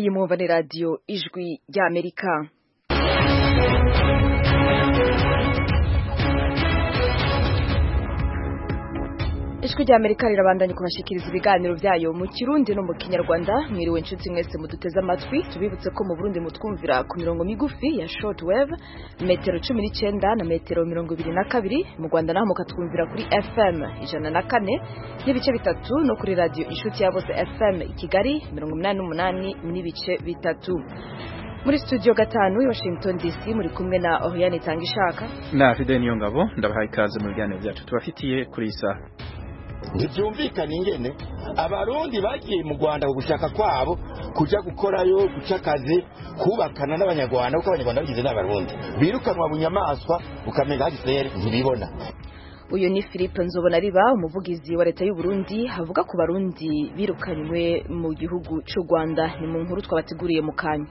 iyi mwumva ni radiyo ijwi ry'amerika ijwi ry'amerika rirabandanya kubashikiriza ibiganiro byayo mu kirundi no mu kinyarwanda mwiriwe inshuti mwese muduteze amatwi tubibutse ko mu burundi mutwumvira ku mirongo migufi ya short wave metero cumi n'icyenda na metero mirongo ibiri na kabiri mu rwanda naho mukatwumvira kuri fm ijana na kane n'ibice bitatu no kuri radiyo inshuti ya bose fm i kigali mirongo inani n'umunani n'ibice bitatu muri studio gatanu i washington dc muri kumwe na oriane itanga ishaka na fide niyo ngabo ndabahaye ikaze mu biganiro byacu tubafitiye kuri iyi saha ntibyumvikana ingene abarundi bagiye mu rwanda ku gushaka kwabo kujya gukorayo guca akazi kubakana n'abanyarwanda kuko abanyarwanda bagize n'abarundi birukanwa bunyamaswa ukamenya hagiseri ntibibona uyu ni philippe nzobona riba umuvugizi wa leta y'u Burundi havuga ku barundi birukanywe mu gihugu cy'u rwanda ni mu nkuru twabateguriye mu kanya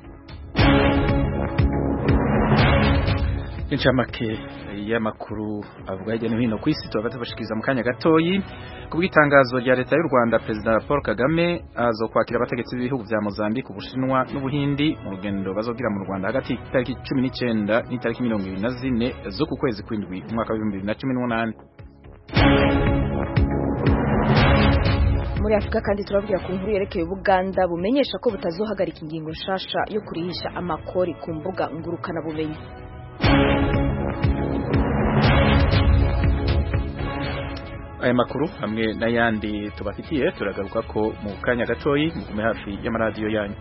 inshamake y'amakuru avuga hirya no hino ku isi tuba tubashikiriza mu kanya gatoyi ku bw'itangazo rya leta y'u Rwanda perezida Paul Kagame azo kwakira abategetsi b'ibihugu vya Mozambique Ubushinwa n'Ubuhindi mu rugendo bazogira mu Rwanda hagati y'itariki 19 n'itariki 24 zo ku kwezi kw'indwi umwaka wa 2018 muri afurika kandi turabwira ku nkuru yerekeye ubuganda bumenyesha ko butazohagarika ingingo nshasha yo kurihisha amakori ku mbuga ngurukana bumenyi aya makuru hamwe n'ayandi tubafitiye turagaruka ko mu kanya gatoyi mugume hafi y'amaradiyo yanyu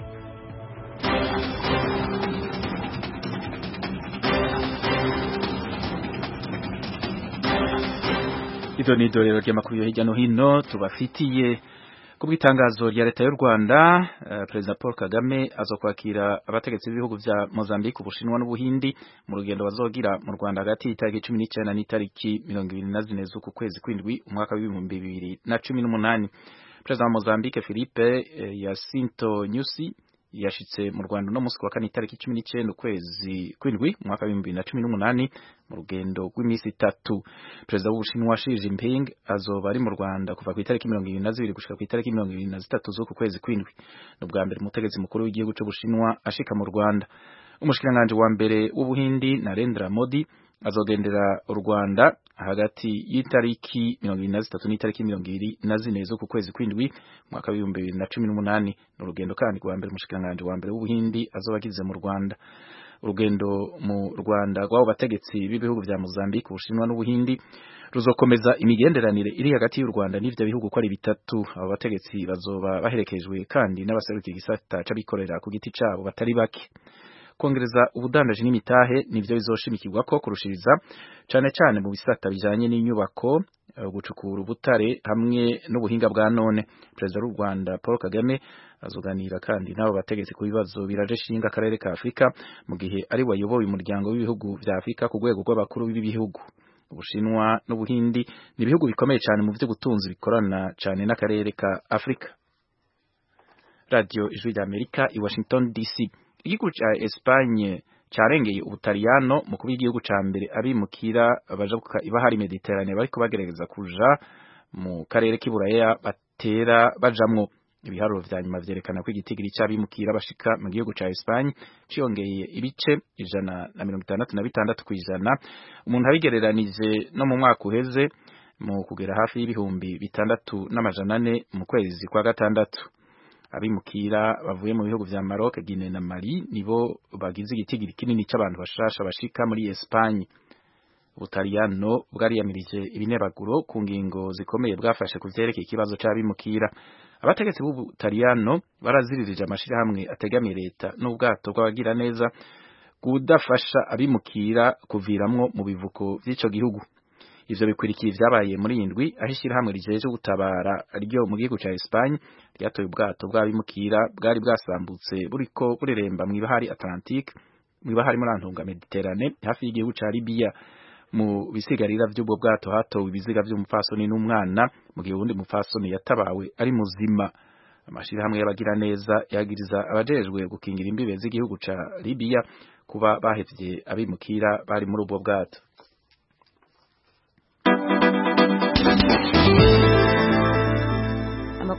ido ni idorero ry'amakuru yo hirya no hino tubafitiye ku bw'itangazo rya leta y'u Rwanda uh, Perezida Paul Kagame azokwakira abategetsi b'ibihugu vya Mozambique Ubushinwa n'Ubuhindi mu rugendo bazogira mu Rwanda hagati y'itariki 19 n'itariki 24 z'uku kwezi kw'indwi umwaka w'ibihumbi bibiri na cumi n'umunani Perezida wa Mozambique Philippe eh, Jacinto Nyusi yashitse mu Rwanda no musi wa kane itariki 19 ukwezi kw'indwi umwaka wa 2018 mu rugendo rw'iminsi itatu perezida w'Ubushinwa Xi Jinping azoba ari mu Rwanda kuva ku itariki 22 gushika ku itariki 23 z'uku kwezi kw'indwi no bwa mbere umutegetsi mukuru w'igihugu c'Ubushinwa ashika mu Rwanda umushikiranganje wa mbere w'Ubuhindi Narendra Modi azogendera u Rwanda hagati y'itariki 23 n'itariki 24 z'uku kwezi kw'indwi mwaka wa 2018 n'urugendo kandi rwa mbere umushikiranganje wa mbere w'Ubuhindi azobagize mu Rwanda urugendo mu Rwanda rw'abo bategetsi b'ibihugu vya Mozambique Ubushinwa n'Ubuhindi ruzokomeza imigenderanire iri hagati y'u Rwanda n'ivyo bihugu ko ari bitatu abo bategetsi bazoba baherekejwe kandi n'abaserukiye igisata c'abikorera ku giti cabo batari bake kongereza ubudandaji n'imitahe nivyo bizoshimikirwa ko kurushiriza cane cane mu bisata bijanye n'inyubako gucukura ubutare hamwe n'ubuhinga bwa none perezida w'u Rwanda Paul Kagame azoganira kandi n'abo bategetsi ku bibazo biraje shinga akarere ka Afrika mu gihe ari wayoboye umuryango w'ibihugu vya Afrika ku rwego rw'abakuru b'ibihugu Ubushinwa n'Ubuhindi ni ibihugu bikomeye cyane mu vy'ubutunzi bikorana cyane n'akarere ka Afrika Radio Ijwi ry'Amerika i Washington DC igihugu ca Espagne carengeye ubutaliyano mu kuba igihugu ca mbere abimukira baja ibahari Mediterane bariko bagerageza kuja mu karere k'iburaya batera bajamwo ibiharuro vya nyuma vyerekana ko igitigiri c'abimukira bashika mu gihugu ca Espagne ciyongeye ibice ijana na mirongo itandatu na bitandatu kw'ijana umuntu abigereranije no mu mwaka uheze mu kugera hafi y'ibihumbi bitandatu n'amajana ane mu kwezi kwa gatandatu abimukira bavuye mu bihugu vya Maroc, Guinea na Mali nibo bagize igitigiri kinini c'abantu bashasha bashika muri Espagne. Ubutaliyano bwariyamirije ibinebaguro ku ngingo zikomeye bwafashe ku vyerekeye ikibazo c'abimukira. Abategetsi b'Ubutaliyano baraziririje amashirahamwe ategamiye leta n'ubwato bw'abagira neza kudafasha abimukira kuviramwo mu bivuko vy'ico gihugu. ivyo bikwirikiye vyabaye muri indwi aho ishirahamwe rijeje gutabara ryo mu gihugu ca Espagne ryatoye ubwato bw'abimukira bwari bwasambutse buriko bureremba mw'ibahari Atlantique mw'ibahari muri antunga Mediterane hafi y'igihugu ca Libya mu bisigarira vy'ubwo bwato hatowe ibiziga vy'umupfasoni n'umwana mu gihe uwundi mupfasoni yatabawe ari muzima amashirahamwe y'abagira neza yagiriza abajejwe gukingira imbibe z'igihugu ca Libya kuba bahevye abimukira bari muri ubwo bwato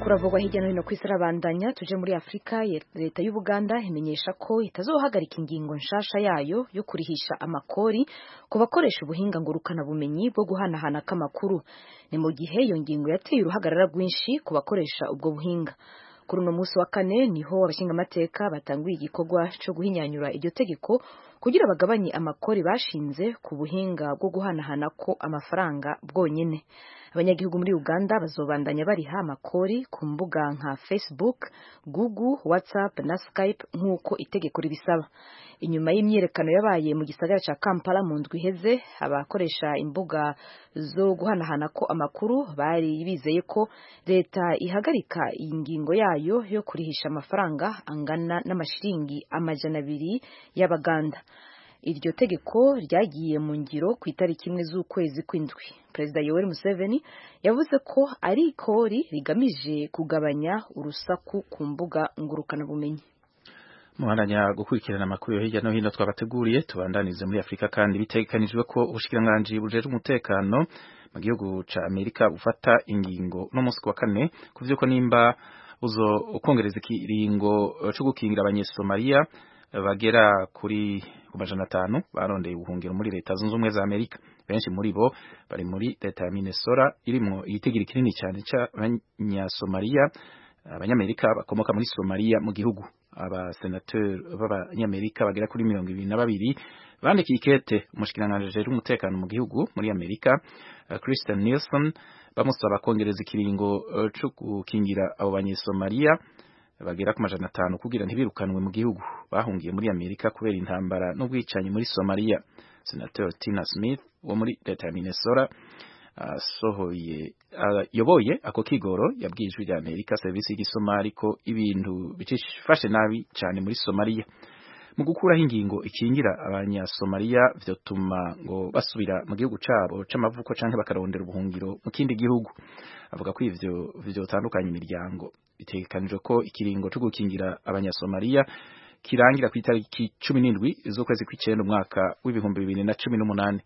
amakuru avugwa hirya no hino ku isi arabandanya tuje muri afurika leta y'ubuganda imenyesha ko itazohagarika ingingo nshasha yayo yo kurihisha amakori ku bakoresha ubuhinga ngurukanabumenyi bwo guhanahana k'amakuru ni mu gihe iyo ngingo yateye uruhagarara rwinshi ku bakoresha ubwo buhinga kuri uno munsi wa kane niho abashingamateka batanguye igikorwa cyo guhinyanyura iryo tegeko kugira bagabanye amakori bashinze ku buhinga bwo guhanahana ko amafaranga bwonyene abanyagihugu muri uganda bazobandanya bariha amakori ku mbuga nka facebook google whatsapp na skype nk'uko itegeko ribisaba inyuma y'imyiyerekano yabaye mu gisagara cya kampala mu ndwi iheze abakoresha imbuga zo guhanahana ko amakuru bari bizeye ko leta ihagarika iyi ngingo yayo yo kurihisha amafaranga angana n'amashiringi amajana abiri y'abaganda iryo tegeko ryagiye mu ngiro ku itariki imwe z'ukwezi kw'indwi perezida yoweri museveni yavuze ko ari ikori rigamije kugabanya urusaku ku mbuga ngurukanabumenyi muhandanya gukurikirana amakuru yo hirya no hino twabateguriye tubandanize muri afurika kandi bitegekanijwe ko ubushikiranganji bujejwe umutekano mu gihugu ca amerika bufata ingingo no munsi wa kane kuvyuko nimba uzo ukongereza ikiringo co gukingira abanyesomaliya bagera kuri ku majana atanu barondeye ubuhungiro muri leta zunze ubumwe za amerika benshi muri bo bari muri leta ya minnesota irimwo igitigiri kinini cyane c'abanyasomaliya abanyamerika bakomoka muri somaliya mu gihugu abasenateri b'abanyamerika bagera kuri mirongo ibiri na babiri bandikiye ikete umushikiranganji ajejwe umutekano mu gihugu muri amerika Kristen Nielsen bamusaba kongereza ikiringo co gukingira abo banyesomaliya bagera ku majana atanu kugira ntibirukanwe mu gihugu bahungiye muri amerika kubera intambara n'ubwicanyi muri somaliya senator tina smith wo muri leta ya minnesota asohoye yoboye ako kigoro yabwiye ijwi rya amerika serivisi y'igisomali ko ibintu bicifashe nabi cyane muri somaliya mu gukuraho ingingo ikingira abanyasomaliya vyotuma ngo basubira mu gihugu cabo c'amavuko canke bakarondera ubuhungiro mu kindi gihugu avuga ko ivyo vyotandukanya imiryango bitegekanijwe ko ikiringo co gukingira abanyasomaliya kirangira ku itariki cumi n'indwi z'ukwezi kw'icenda umwaka w'ibihumbi bibiri na cumi n'umunani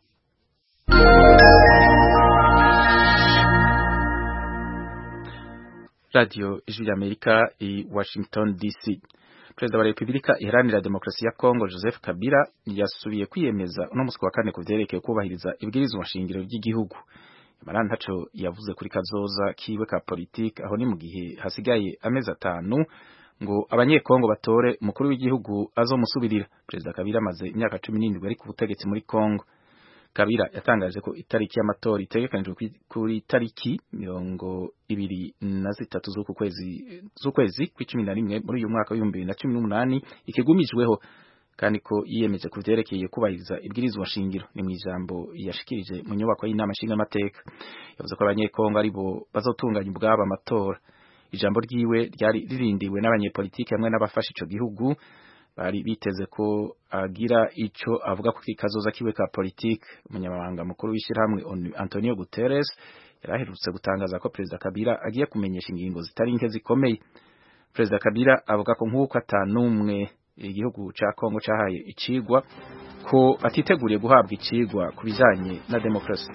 radio ijwi ry'amerika i washington dc perezida wa repubulika iharanira demokarasi ya kongo joseph kabila yasubiye kwiyemeza uno musi wa kane ku vyerekeye kubahiriza ibwirizwa nshingiro ry'igihugu imara ntaco yavuze kuri kazoza kiwe ka politike aho ni mu gihe hasigaye amezi atanu ngo abanyekongo batore umukuru w'igihugu azomusubirira perezida kabila amaze imyaka cumi n'indwi ari ku butegetsi muri kongo kabila yatangaje ko itariki y'amatora itegekanijwe kuri tariki mirongo ibiri na zitatu z'uku kwezi z'ukwezi kw'icumi na rimwe muri uyu mwaka w'ibihumbi bibiri na cumi n'umunani ikigumijweho kandi ko yiyemeje ku vyerekeye kubahiriza ibwirizwa nshingiro ni mu ijambo yashikirije mu nyubako y'inama nshingamateka yavuze ko abanyekongo ari bo bazotunganya ubwabo amatora ijambo ryiwe ryari ririndiwe n'abanyepolitiki hamwe n'abafasha ico gihugu bari biteze ko agira ico avuga ku kazoza kiwe ka politike umunyamabanga mukuru w'ishyirahamwe Antonio Guterres yaraherutse gutangaza ko perezida Kabila agiye kumenyesha ingingo zitari nke zikomeye perezida Kabila avuga ko nk'uko atanumwe igihugu ca Kongo cahaye icigwa ko atiteguriye guhabwa icigwa ku bijanye na demokrasi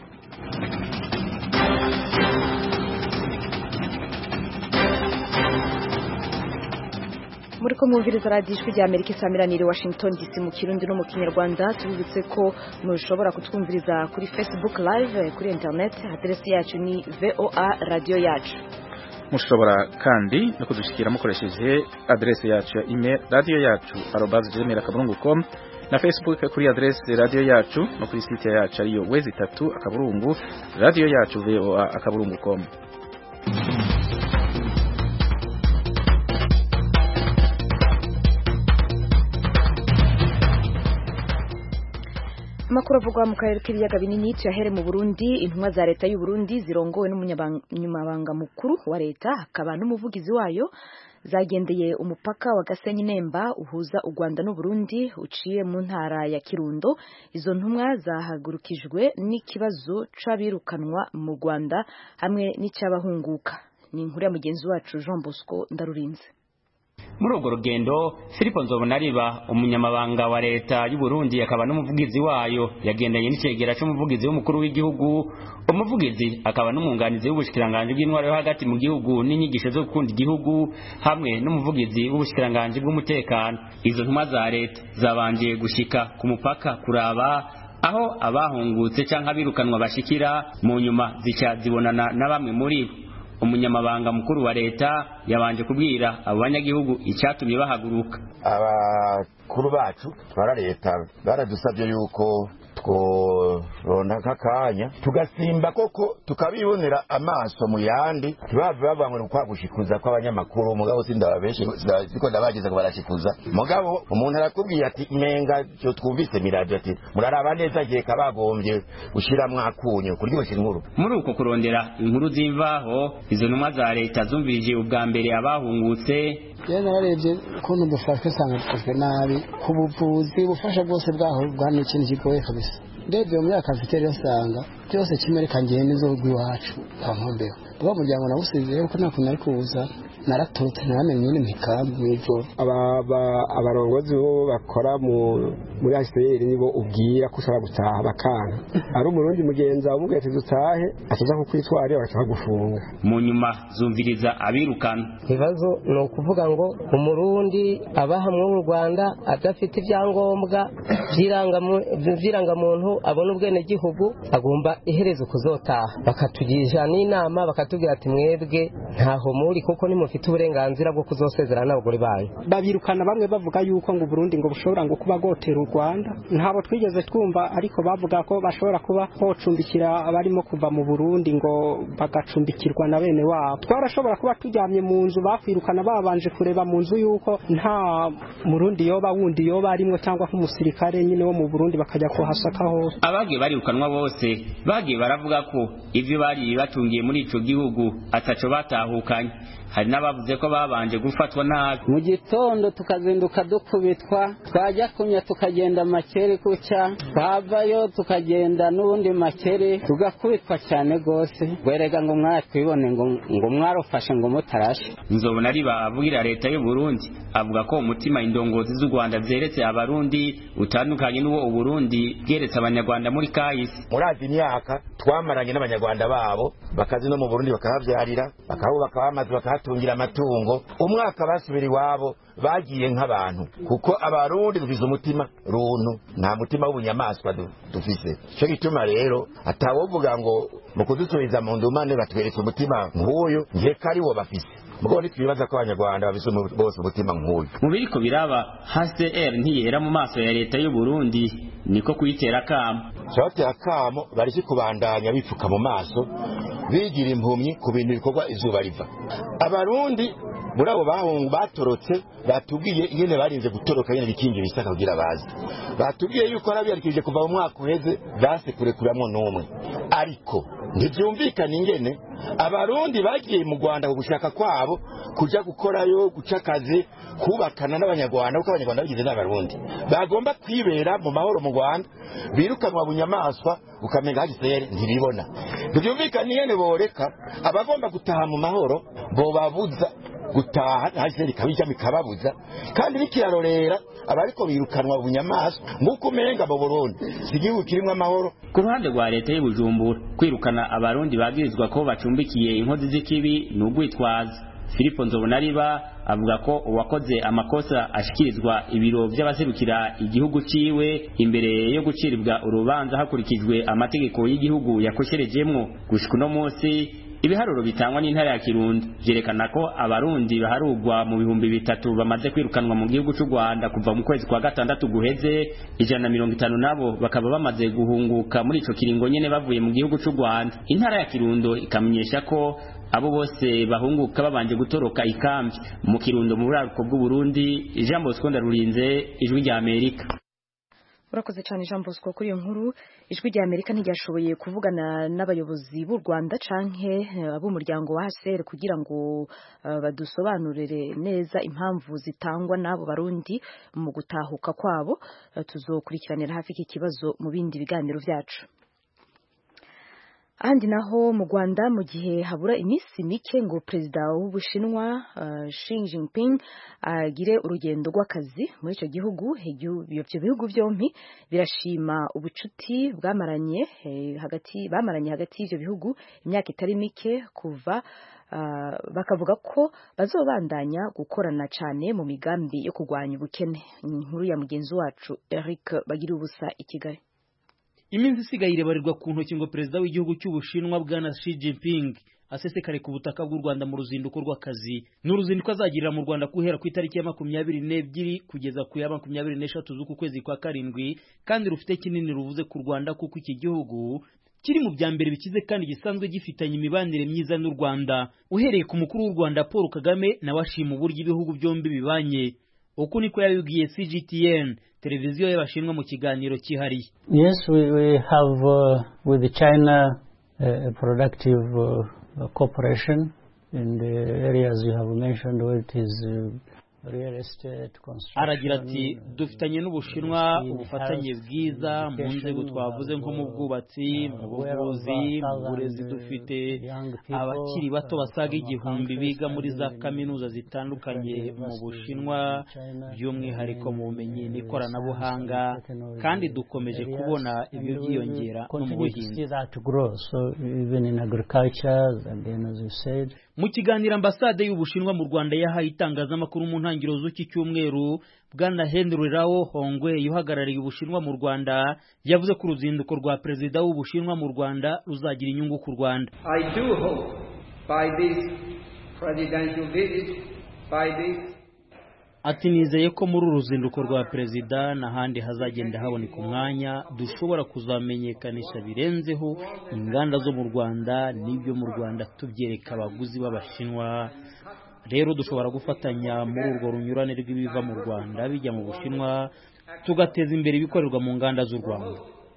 muri ko mwumviriza radiyo ijwi rya amerika isamiraniye washington dc mu kirundi no mu kinyarwanda tubibutse ko mushobora kutwumviriza kuri facebook live kuri internet aderesi yacu ni voa radiyo yacu mushobora kandi no kudushikira mukoresheje aderesi yacu ya email radiyo yacu arobaze gmail akaburungu com na facebook kuri aderesi radiyo yacu no kuri site yacu ariyo wezi itatu akaburungu radiyo yacu voa akaburungu com amakuru avugwa mu karere k'ibiyaga binini tuyahere mu Burundi intumwa za leta y'u Burundi zirongowe n'umunyamabanga mukuru wa leta hakaba n'umuvugizi wayo zagendeye umupaka wa Gasenyi Nemba uhuza u Rwanda n'u Burundi uciye mu ntara ya Kirundo izo ntumwa zahagurukijwe n'ikibazo c'abirukanwa mu Rwanda hamwe n'icyabahunguka ni inkuru ya mugenzi wacu Jean Bosco Ndarurinze muri urwo rugendo Filipo Nzobonariba umunyamabanga wa leta y'u Burundi akaba n'umuvugizi wayo yagendanye n'icegera c'umuvugizi w'umukuru w'igihugu umuvugizi akaba n'umwunganizi w'ubushikiranganje bw'intwaro yo hagati mu gihugu n'inyigisho zo gukunda igihugu hamwe n'umuvugizi w'ubushikiranganje bw'umutekano izo ntumwa za leta zabanje gushika ku mupaka kuraba aho abahungutse canke abirukanwa bashikira mu nyuma zica zibonana na bamwe muri bo umunyamabanga mukuru wa leta yabanje kubwira abo banyagihugu icyatumye bahaguruka abakuru bacu twara leta baradusabye yuko tworonda nk'akanya tugasimba koko tukabibonera amaso mu yandi ntibave bavuga ngo ni ukwagushikuza kw'abanyamakuru mugabo sindababeshe siko ndabageze ngo barashikuza mugabo umuntu arakubwiye ati menga cyo twumvise miradiyo ati muraraba neza gihe kabagombye gushiramwo akunyu kuryoshya inkuru muri uko kurondera inkuru z'imvaho izo ntumwa za leta zumvirije ubwa mbere abahungutse rero nararebye ukuntu dufashwe usanga dukozwe nabi ku buvuzi ubufasha bwose bwaho bwa ni ikintu kigoye kabisa ndebye muri aka kafiteri usanga byose kimwe reka ngende zo rw'iwacu nta nkombeho uwo muryango nawusize kuko nta kuntu ari kuwuza naraturutse ntaramenye nyine mikambi mw'ijoro abarongozi bo bakora muri asiteri nibo ubwira ko ushobora gutaha bakanga ari umurundi mugenzi wawe umubwiye ati dutahe ataza kukwitwarira bagahita bagufunga mu nyuma zumviriza abirukana ikibazo ni ukuvuga ngo umurundi aba hamwe mu rwanda adafite ibyangombwa by'irangamuntu abona ubwenegihugu agomba iherezo kuzotaha bakatugisha n'inama bakatubwira ati mwebwe ntaho muri kuko nimufite uburenganzira bwo kuzosezerana n'abagore banyu babirukana bamwe bavuga yuko ngo Burundi ngo bushobora ngo kuba gotera u Rwanda ntabo twigeze twumva ariko bavuga ko bashobora kuba hocumbikira abarimo kuva mu Burundi ngo bagacumbikirwa na bene wabo twarashobora kuba turyamye mu nzu bakwirukana babanje kureba mu nzu yuko nta murundi yoba wundi yoba arimo cyangwa nk'umusirikare nyine wo mu Burundi bakajya kuhasaka hose abagiye barirukanwa bose bagiye baravuga ko ivyo bari batungiye muri ico gihugu ataco batahukanye hari n'abavuze ko babanje gufatwa nabi mu gitondo tukazinduka dukubitwa twajya kunya tukagenda makere kucya twavayo tukagenda n'ubundi makere tugakubitwa cyane rwose werega ngo mwatwibone ngo ngo mwarufashe ngo mutarashe nzobona ari bavugira leta y'u Burundi avuga ko umutima indongozi z'u Rwanda zeretse abarundi utandukanye n'uwo uburundi bweretse abanyarwanda muri kahise murazi imyaka twamaranye n'abanyarwanda babo bakazi no mu Burundi bakahavyarira bakahubaka amazu bakahatungira amatungo umwaka basubira iwabo bagiye nk'abantu kuko abarundi dufise umutima runtu nta mutima w'ubunyamaswa dufise cyo gituma rero atawovuga ngo mu kudusubiza mu ndumane batweretse umutima nk'uyu nkeka ari wo bafise mugabo ntitwibaza ko abanyarwanda bafise bose umutima nk'uyu mu biriko biraba HCR ntiyera mu maso ya leta y'u Burundi niko kuyitera akamo batera akamo bariki kubandanya bipfuka mu maso bigira impumyi ku bintu bikorwa izuba riva abarundi muri abo bahungu batorotse batubwiye ingene barinze gutoroka nyene bikingira isaka kugira bazi batubwiye yuko arabiyarikije kuva mu mwaka uheze base kurekuramwo n'umwe ariko ntivyumvikana ingene abarundi bagiye mu rwanda ku gushaka kwabo kuja gukorayo guca akazi kubakana n'abanyarwanda kuko abanyarwanda bagize n'abarundi bagomba kwibera mu mahoro mu rwanda birukanwa bunyamaswa ukamenga hagisere ntibibona ntivyumvikana ingene boreka abagomba gutaha mu mahoro bobabuza gutaha hasi ikabijamo ikababuza kandi bikirarorera abariko birukanwa bunyamaswa nk'uko umenga mu burundi si igihugu kirimwo amahoro ku ruhande rwa leta y'ubujumbura kwirukana abarundi bagirizwa ko bacumbikiye inkozi z'ikibi ni ugwitwaza filipo nzobonariba avuga ko uwakoze amakosa ashikirizwa ibiro by'abaserukira igihugu ciwe imbere yo guciribwa urubanza hakurikijwe amategeko y'igihugu yakosherejemwo gushika uno munsi ibiharuro bitangwa n'intara ya Kirundo vyerekana ko abarundi baharugwa mu bihumbi bitatu bamaze kwirukanwa mu gihugu c'u Rwanda kuva mu kwezi kwa gatandatu guheze ijana na mirongo itanu nabo bakaba bamaze guhunguka muri ico kiringo nyene bavuye mu gihugu c'u Rwanda intara ya Kirundo ikamenyesha ko abo bose bahunguka babanje gutoroka ikambi mu Kirundo mu buraruko bw'u Burundi Jean Bosco Ndarurinze ijwi rya Amerika urakoze cyane jean bosco kuri iyo nkuru ijwi rya amerika ntiryashoboye kuvugana n'abayobozi b'u rwanda canke ab'umuryango wa hcr kugira ngo uh, badusobanurire neza impamvu zitangwa n'abo barundi mu gutahuka kwabo uh, tuzokurikiranira hafi iki kibazo mu bindi biganiro vyacu ahandi naho mu Rwanda mu gihe habura iminsi mike ngo perezida w'Ubushinwa uh, Xi Jinping agire uh, urugendo rw'akazi muri icyo gihugu ibyo bihugu byombi birashima ubucuti bwamaranye eh, hagati bamaranye hagati y'ibyo bihugu imyaka itari mike kuva uh, bakavuga ko bazobandanya gukorana cyane mu migambi yo kurwanya ubukene inkuru ya mugenzi wacu Eric bagira ubusa i Kigali iminsi isigaye irebarirwa ku ntoki ngo perezida w'igihugu cy'ubushinwa bwana Xi Jinping asesekare ku butaka bw'u Rwanda mu ruzinduko rw'akazi ni uruzinduko azagirira mu Rwanda guhera ku itariki ya makumyabiri n'ebyiri kugeza ku ya makumyabiri n'eshatu z'uku kwezi kwa karindwi kandi rufite kinini ruvuze ku Rwanda kuko iki gihugu kiri mu bya mbere bikize kandi gisanzwe gifitanye imibanire myiza n'u Rwanda uhereye ku mukuru w'u Rwanda Paul Kagame nawe ashima uburyo ibihugu byombi bibanye uku niko yabibwiye CGTN televiziyo y'abashinwa mu kiganiro cyihariye yes we, we have uh, with China uh, a productive uh, cooperation in the areas you have mentioned where it is uh, aragira ati dufitanye n'ubushinwa ubufatanye bwiza mu nzego twavuze nko mu bwubatsi mu buvuzi mu burezi dufite abakiri bato basaga igihumbi biga muri za kaminuza zitandukanye mu bushinwa by'umwihariko mu bumenyi n'ikoranabuhanga kandi dukomeje kubona ibyo byiyongera no mu buhinzi mu kiganiro ambasade y'ubushinwa mu rwanda yahaye itangazamakuru mu ntangiriro z'iki cyumweru bwana henry rao hongwe uhagarariye ubushinwa mu rwanda yavuze ko uruzinduko rwa perezida w'ubushinwa mu rwanda ruzagira inyungu ku rwanda i do hope by this presidential visit by this ati nizeye ko muri uru ruzinduko rwa perezida n'ahandi hazagenda haboneka umwanya dushobora kuzamenyekanisha birenzeho inganda zo mu rwanda n'ibyo mu rwanda tubyereka abaguzi b'abashinwa rero dushobora gufatanya muri urwo runyurane rw'ibiva mu rwanda bijya mu bushinwa tugateza imbere ibikorerwa mu nganda z'u rwanda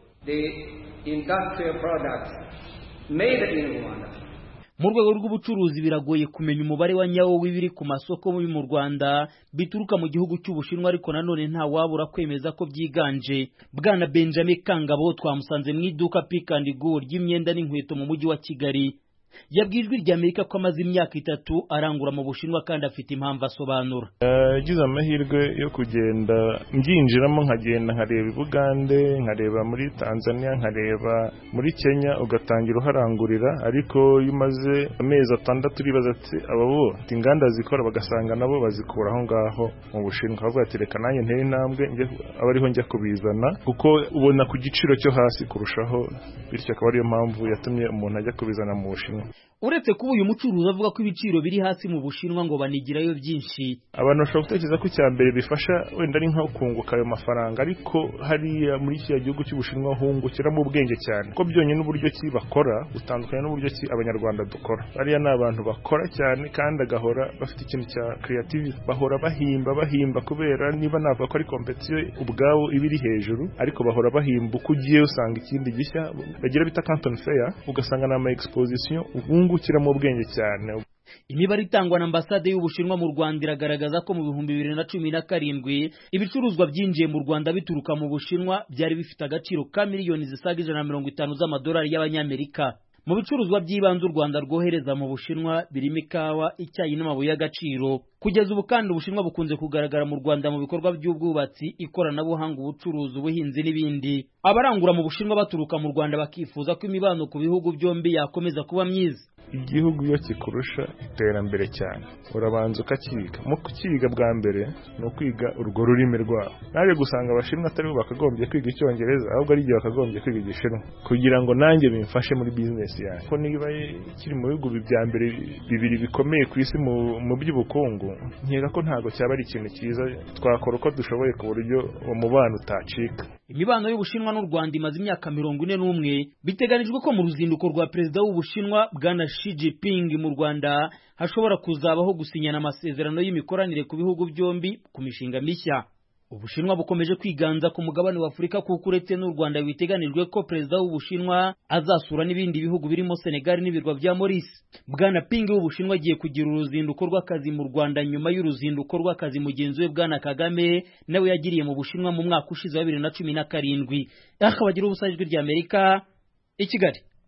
mu rwego rw'ubucuruzi biragoye kumenya umubare wa nyawo w'ibiri ku masoko yo mu Rwanda bituruka mu gihugu cy'Ubushinwa ariko nanone nta wabura kwemeza ko byiganje bwana Benjamin Kangabo twamusanze mu iduka Pick and Go ry'imyenda n'inkweto mu mujyi wa Kigali yabwiye ijwi ry'Amerika ko amaze imyaka itatu arangura mu Bushinwa kandi afite impamvu asobanura yagize amahirwe yo kugenda mbyinjiramo nkagenda nkareba i Bugande nkareba muri Tanzania nkareba muri Kenya ugatangira uharangurira ariko iyo umaze amezi atandatu uribaza ati aba bo inganda zikora bagasanga nabo bazikura aho ngaho mu Bushinwa bavuga ati reka nanjye ntere intambwe aba ariho njya kubizana kuko ubona ku giciro cyo hasi kurushaho bityo akaba ariyo mpamvu yatumye umuntu ajya kubizana mu Bushinwa uretse kuba uyu mucuruzi avuga ko ibiciro biri hasi mu bushinwa ngo banigirayo byinshi abantu bashobora gutekereza ko icya mbere bifasha wenda ari nko kunguka ayo mafaranga ariko hariya muri kiriya gihugu cy'ubushinwa hungukiramo ubwenge cyane ko byonyine n'uburyo ki bakora butandukanye n'uburyo ki abanyarwanda dukora bariya ni abantu bakora cyane kandi agahora bafite ikintu cya creativity bahora bahimba bahimba kubera niba navuga ko ari kompetiyo ubwabo iba iri hejuru ariko bahora bahimba uko ugiye usanga ikindi gishya bagira bita canton fair ugasanga ni ama exposition wungukiramo ubwenge cyane imibare itangwa na ambasade y'ubushinwa mu rwanda iragaragaza ko mu bihumbi bibiri na cumi na karindwi ibicuruzwa byinjiye mu rwanda bituruka mu bushinwa byari bifite agaciro ka miliyoni zisaga ijana na mirongo itanu z'amadolari y'abanyamerika mu bicuruzwa by'ibanze u rwanda rwohereza mu bushinwa birimo ikawa icyayi n'amabuye y'agaciro kugeza ubu kandi ubushinwa bukunze kugaragara mu rwanda mu bikorwa by'ubwubatsi ikoranabuhanga ubucuruzi ubuhinzi n'ibindi abarangura mu bushinwa baturuka mu rwanda bakifuza ko imibano ku bihugu byombi yakomeza kuba myiza igihugu iyo kikurusha iterambere cyane urabanza ukakiga mu kukiga bwa mbere ni ukwiga urwo rurimi rwabo naje gusanga abashinwa atari bo bakagombye kwiga icyongereza ahubwo ari igihe bakagombye kwiga igishinwa kugira ngo nanjye bimfashe muri bizinesi yanjye ko niba kiri mu bihugu bya mbere bibiri bikomeye ku isi mu by'ubukungu nkeka ko ntabwo cyaba ari ikintu cyiza twakora uko dushoboye ku buryo umubano utacika imibano y'ubushinwa n'u rwanda imaze imyaka mirongo ine n'umwe biteganijwe ko mu ruzinduko rwa perezida w'ubushinwa bwana Xi Jinping mu rwanda hashobora kuzabaho gusinyana amasezerano y'imikoranire ku bihugu byombi ku mishinga mishya ubushinwa bukomeje kwiganza ku mugabane wa afurika kuko uretse n'u rwanda biteganijwe ko perezida w'ubushinwa azasura n'ibindi bihugu birimo senegali n'ibirwa bya maurice bwana ping w'ubushinwa agiye kugira uruzinduko rw'akazi mu rwanda nyuma y'uruzinduko rw'akazi mugenzi we bwana kagame nawe yagiriye mu bushinwa mu mwaka ushize wa bibiri na cumi na karindwi akabagira ubusa ijwi ry'amerika i kigali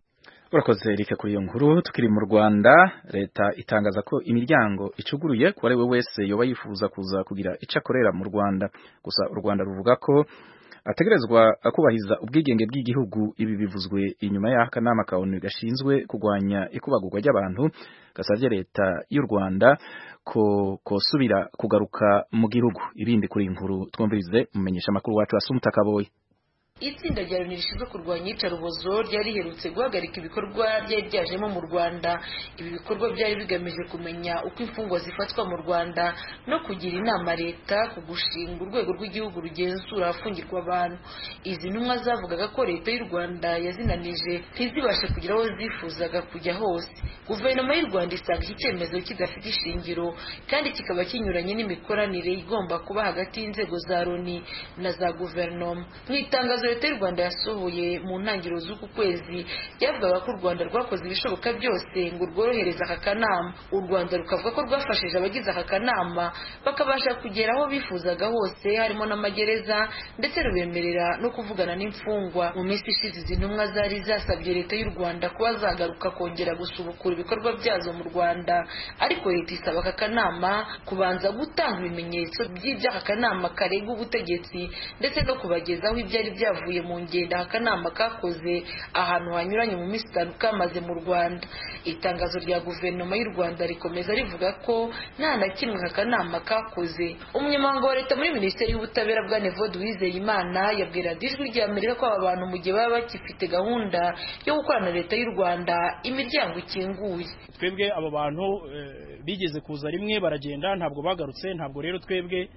urakoze rike kuri iyo nkuru tukiri mu Rwanda leta itangaza ko imiryango icuguruye ku we wese yoba yifuza kuza kugira ico akorera mu Rwanda gusa u Rwanda ruvuga ko ategerezwa kubahiza ubwigenge bw'igihugu ibi bivuzwe inyuma y'akanama ka ONU gashinzwe kurwanya ikubagurwa ry'abantu gasavye leta y'u Rwanda ko kosubira kugaruka mu gihugu ibindi kuri inkuru twumvirize mumenyesha makuru wacu Asumta Kaboyi itsinda rya loni rishinzwe kurwanya iyicarubozo ryari riherutse guhagarika ibikorwa byari byajemo mu rwanda ibi bikorwa byari bigamije kumenya uko imfungwa zifatwa mu rwanda no kugira inama leta ku gushinga urwego rw'igihugu rugenzura ahafungirwa abantu izi ntumwa zavugaga ko leta y'u rwanda yazinanije ntizibashe kugira aho zifuzaga kujya hose guverinoma y'u rwanda isanga iki cyemezo kidafite ishingiro kandi kikaba kinyuranye n'imikoranire igomba kuba hagati y'inzego za loni na za guverinoma mu itangazo leta y'u rwanda yasohoye mu ntangiriro z'uku kwezi ryavugaga ko u rwanda rwakoze ibishoboka byose ngo rworohereze aka kanama u rwanda rukavuga ko rwafashije abagize aka kanama bakabasha kugera aho bifuzaga hose harimo n'amagereza ndetse rubemerera no kuvugana n'imfungwa mu minsi ishize izi ntumwa zari zasabye leta y'u rwanda kuba zagaruka kongera gusubukura ibikorwa byazo mu rwanda ariko leta isaba aka kanama kubanza gutanga ibimenyetso by'ibyo aka kanama karega ubutegetsi ndetse no kubagezaho ibyari byavuye byavuye mu ngendo akanama kakoze ahantu hanyuranye mu minsi itanu kamaze mu rwanda itangazo rya guverinoma y'u rwanda rikomeza rivuga ko nta na kimwe aka kanama kakoze umunyamabanga wa leta muri minisiteri y'ubutabera bwa nevode uwizeyimana yabwira ijwi rya amerika ko aba bantu mu gihe baba bagifite gahunda yo gukorana na leta y'u rwanda imiryango ikinguye twebwe abo bantu bigeze kuza rimwe baragenda ntabwo bagarutse ntabwo rero twebwe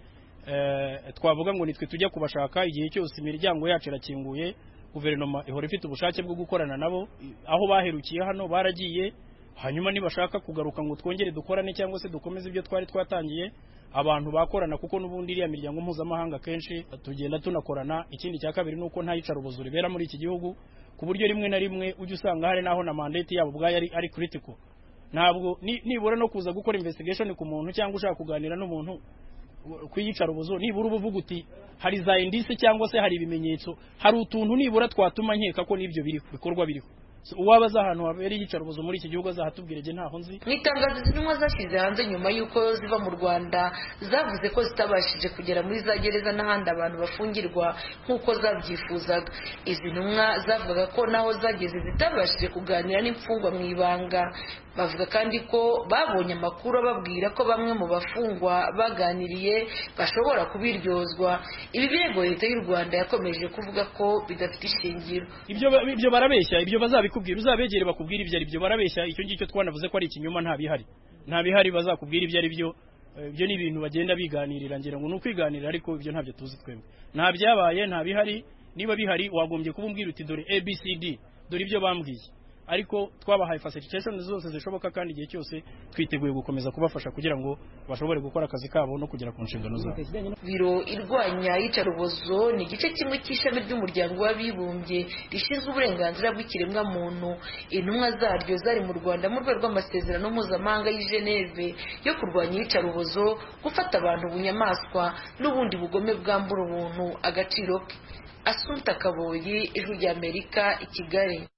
twavuga ngo nitwe tujya kubashaka igihe cyose imiryango yacu irakinguye guverinoma ihora ifite ubushake bwo gukorana nabo aho baherukiye hano baragiye hanyuma nibashaka kugaruka ngo twongere dukorane cyangwa se dukomeze ibyo twari twatangiye abantu bakorana kuko n'ubundi iriya miryango mpuzamahanga kenshi tugenda tunakorana ikindi cya kabiri ni uko nta yicarubozo ribera muri iki gihugu ku buryo rimwe na rimwe ujya usanga hari n'aho na mandate yabo ubwayo ari, ari critical ntabwo nibura no kuza gukora investigation ku muntu cyangwa ushaka kuganira n'umuntu kuyicarubozo nibura uba uvuga uti hari za indisi cyangwa se hari ibimenyetso hari utuntu nibura twatuma nkeka ko n'ibyo biriho bikorwa biriho uwaba azi ahantu habereye iyicarubozo muri iki gihugu azahatubwira igihe ntaho nzi mu itangazo izi ntumwa zashyize hanze nyuma y'uko ziva mu rwanda zavuze ko zitabashije kugera muri za gereza n'ahandi abantu bafungirwa nk'uko zabyifuzaga izi ntumwa zavugaga ko naho zageze zitabashije kuganira n'imfungwa mu ibanga bavuga kandi ko babonye amakuru ababwira ko bamwe mu bafungwa baganiriye bashobora kubiryozwa ibi birego leta y'u rwanda yakomeje kuvuga ko bidafite ishingiro ibyo barabeshya ibyo bazabikubwira uzabegere bakubwira ibyo ari byo barabeshya icyo ngicyo twanavuze ko ari ikinyoma nta bihari nta bihari bazakubwira ibyo ari byo ibyo ni ibintu bagenda biganirira ngira ngo ni ukwiganirira ariko ibyo ntabyo tuzi twebwe nta byabaye nta bihari niba bihari wagombye kuba umbwira uti dore abcd dore ibyo bambwiye ariko twabahaye facilitation zose zishoboka kandi igihe cyose twiteguye gukomeza kubafasha kugira ngo bashobore gukora akazi kabo no kugera ku nshingano zabo biro irwanya iyicarubozo ni igice kimwe cy'ishami ry'umuryango w'abibumbye rishinzwe uburenganzira bw'ikiremwamuntu intumwa zaryo zari mu rwanda mu rwego rw'amasezerano mpuzamahanga y'i geneve yo kurwanya iyicarubozo gufata abantu bunyamaswa n'ubundi bugome bwambura ubuntu agaciro ke asunta kaboyi ijwi ry'amerika i kigali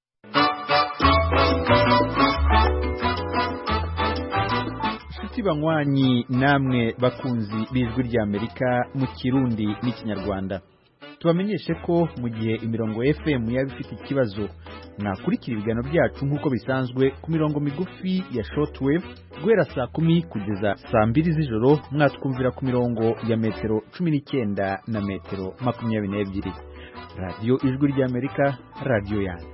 inshuti banywanyi namwe bakunzi b'ijwi ry'amerika mu kirundi n'ikinyarwanda tubamenyeshe ko mu gihe imirongo fm yaba ifite ikibazo mwakurikira ibiganiro byacu nk'uko bisanzwe ku mirongo migufi ya shortwave guhera saa kumi kugeza saa mbiri z'ijoro mwatwumvira ku mirongo ya metero cumi n'icyenda na metero makumyabiri n'ebyiri radiyo ijwi ry'amerika radiyo yanyu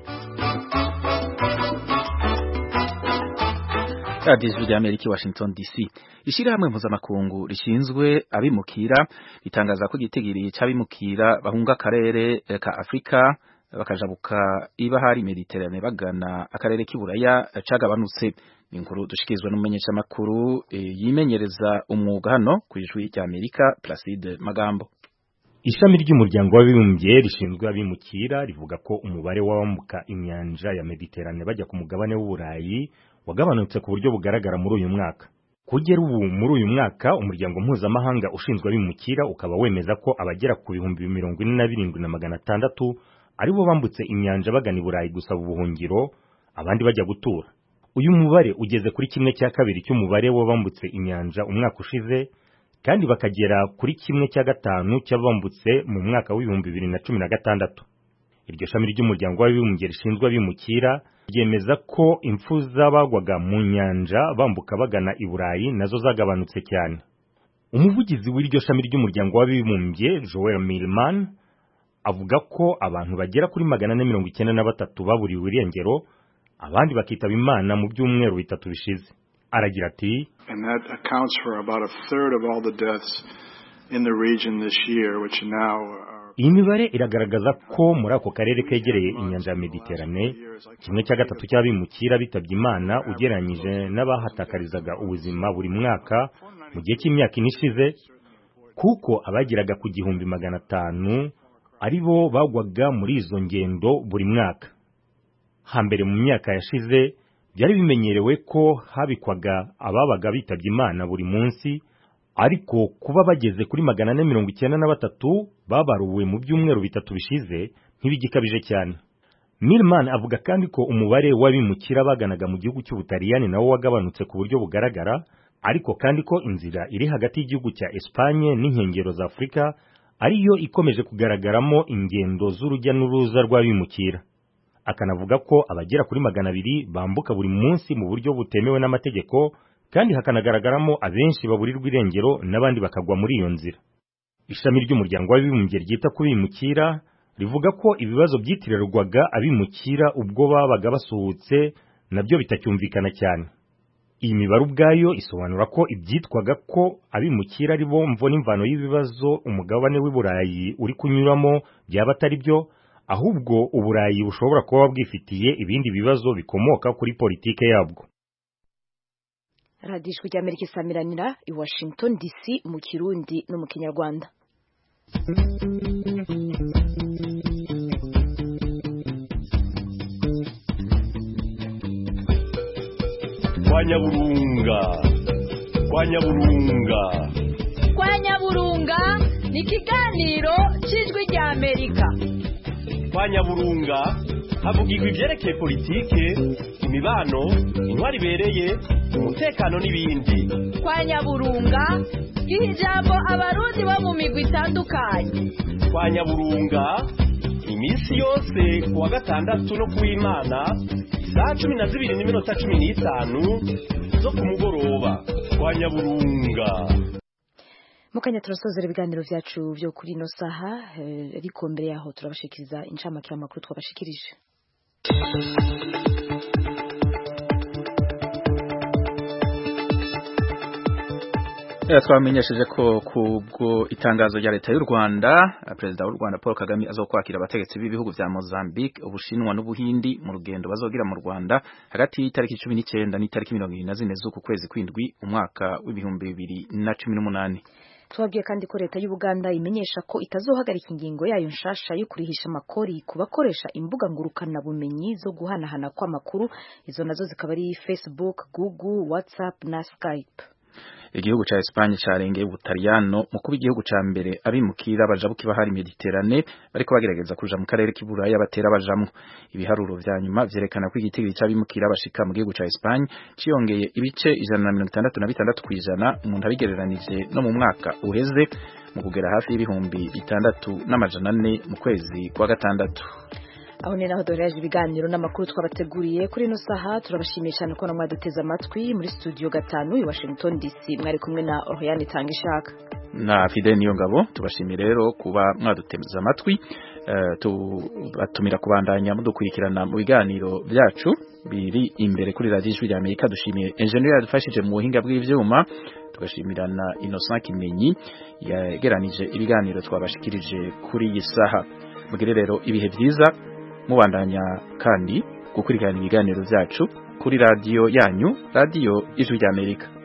radiyo ijwi ry'amerika i washington dc ishyirahamwe mpuzamakungu rishinzwe abimukira ritangaza ko igitigiri cy'abimukira bahunga akarere ka afurika bakajabuka iba hari mediterane bagana akarere k'iburaya cagabanutse ni inkuru dushikirizwa n'umumenyeshamakuru yimenyereza umwuga hano ku ijwi ry'amerika placide magambo ishami ry'umuryango w'abibumbye rishinzwe abimukira rivuga ko umubare w'abambuka inyanja ya mediterane bajya ku mugabane w'uburayi wagabanutse ku buryo bugaragara muri uyu mwaka kugera ubu muri uyu mwaka umuryango mpuzamahanga ushinzwe abimukira ukaba wemeza ko abagera ku bihumbi mirongo ine na birindwi na magana atandatu aribo bambutse inyanja bagana i burayi gusaba ubuhungiro abandi bajya gutura uyu mubare ugeze kuri kimwe cya kabiri cy'umubare w'abambutse inyanja umwaka ushize kandi bakagera kuri kimwe cya gatanu cy'abambutse mu mwaka w'ibihumbi bibiri na cumi na gatandatu iryo shami ry'umuryango w'abibumbye rishinzwe abimukira ryemeza ko impfu z'abagwaga mu nyanja bambuka bagana i burayi nazo zagabanutse cyane umuvugizi w'iryo shami ry'umuryango w'abibumbye joel milman avuga ko abantu bagera kuri magana ane mirongo icyenda na batatu baburiwe irengero abandi bakitaba imana mu byumweru bitatu bishize aragira ati and that accounts for about a third of all the deaths in the region this year which now are iyi mibare iragaragaza ko muri ako karere kegereye inyanja ya mediterane kimwe cya gatatu cy'abimukira bitabye imana ugereranyije n'abahatakarizaga ubuzima buri mwaka mu gihe cy'imyaka ine ishize kuko abageraga ku gihumbi magana atanu ari bo bagwaga muri izo ngendo buri mwaka hambere mu myaka yashize byari bimenyerewe ko habikwaga ababaga bitabye imana buri munsi ariko kuba bageze kuri magana ane mirongo icyenda na batatu babaruwe mu byumweru bitatu bishize ntibigikabije cyane Milman avuga kandi ko umubare w'abimukira baganaga mu gihugu cy'ubutaliyani nawo wagabanutse ku buryo bugaragara ariko kandi ko inzira iri hagati y'igihugu cya Espanye n'inkengero za Afurika ariyo ikomeje kugaragaramo ingendo z'urujya n'uruza rw'abimukira akanavuga ko abagera kuri magana abiri bambuka buri munsi mu buryo butemewe n'amategeko kandi hakanagaragaramo abenshi baburirwa irengero n'abandi bakagwa muri iyo nzira ishami ry'umuryango w'abibumbye ryita ku bimukira rivuga ko ibibazo byitirirwaga abimukira ubwo babaga basuhutse nabyo bitacyumvikana cyane iyi mibare ubwayo isobanura ko ibyitwaga ko abimukira ari bo mvo n'imvano y'ibibazo umugabane w'i Burayi uri kunyuramo byaba atari byo ahubwo uburayi bushobora kuba bwifitiye ibindi bibazo bikomoka kuri politike yabwo radiyo ijwi ry'amerika isamiranira i washington dc mu kirundi no mu kinyarwanda kwa nyaburunga kwa nyaburunga kwa nyaburunga ni ikiganiro cy'ijwi ry'amerika kwa nyaburunga havugirwa ibyerekeye politike imibano intwari ibereye umutekano n'ibindi kwa nyaburunga giha ijambo abarundi bo mu migwi itandukanye kwa nyaburunga iminsi yose ku wa gatandatu no ku w'imana saa cumi na zibiri n'iminota cumi n'itanu zo ku mugoroba kwa nyaburunga mu kanya turasozera ibiganiro byacu byo kuri ino saha ariko mbere yaho turabashikiriza inshamake y'amakuru twabashikirije twamenyesheje ko kubwo itangazo rya leta y'u Rwanda perezida w'u Rwanda Paul Kagame azokwakira abategetsi b'ibihugu vya Mozambique Ubushinwa n'Ubuhindi mu rugendo bazogira mu Rwanda hagati y'itariki 19 n'itariki 24 z'uku kwezi kwindwi umwaka w'ibihumbi bibiri na cumi n'umunani twabwiye kandi ko leta y'Ubuganda imenyesha ko itazohagarika ingingo yayo nshasha yo kurihisha amakori ku bakoresha imbuga ngurukana bumenyi zo guhanahana kw'amakuru izo nazo zikaba ari Facebook, Google, WhatsApp na Skype igihugu ca Espagne carengeye ubutaliyano mu kuba igihugu ca mbere abimukira bajabuka bahari Mediterane bariko bagerageza kuja mu karere k'Iburaya batera bajamwo ibiharuro vya nyuma vyerekana ko igitigiri c'abimukira bashika mu gihugu ca Espagne ciyongeye ibice ijana na mirongo itandatu na bitandatu kw'ijana umuntu abigereranije no mu mwaka uheze mu kugera hafi y'ibihumbi bitandatu n'amajana ane mu kwezi kwa gatandatu aho ni naho duhereje ibiganiro n'amakuru twabateguriye kuri ino saha turabashimiye cyane ko mwaduteze amatwi muri studio gatanu i Washington DC mwari kumwe na Oriane Tangishaka na Fidel Niyongabo tubashimiye rero kuba mwaduteze amatwi uh, tubatumira kubandanya mudukurikirana mu biganiro byacu biri imbere kuri radio ijwi rya Amerika dushimiye engineer yadufashije mu buhinga bw'ivyuma tugashimira na Innocent Kimenyi yageranije ibiganiro twabashikirije kuri iyi saha mugire rero ibihe byiza mubandanya kandi gukurikirana ibiganiro byacu kuri radiyo yanyu radiyo ijwi ry'amerika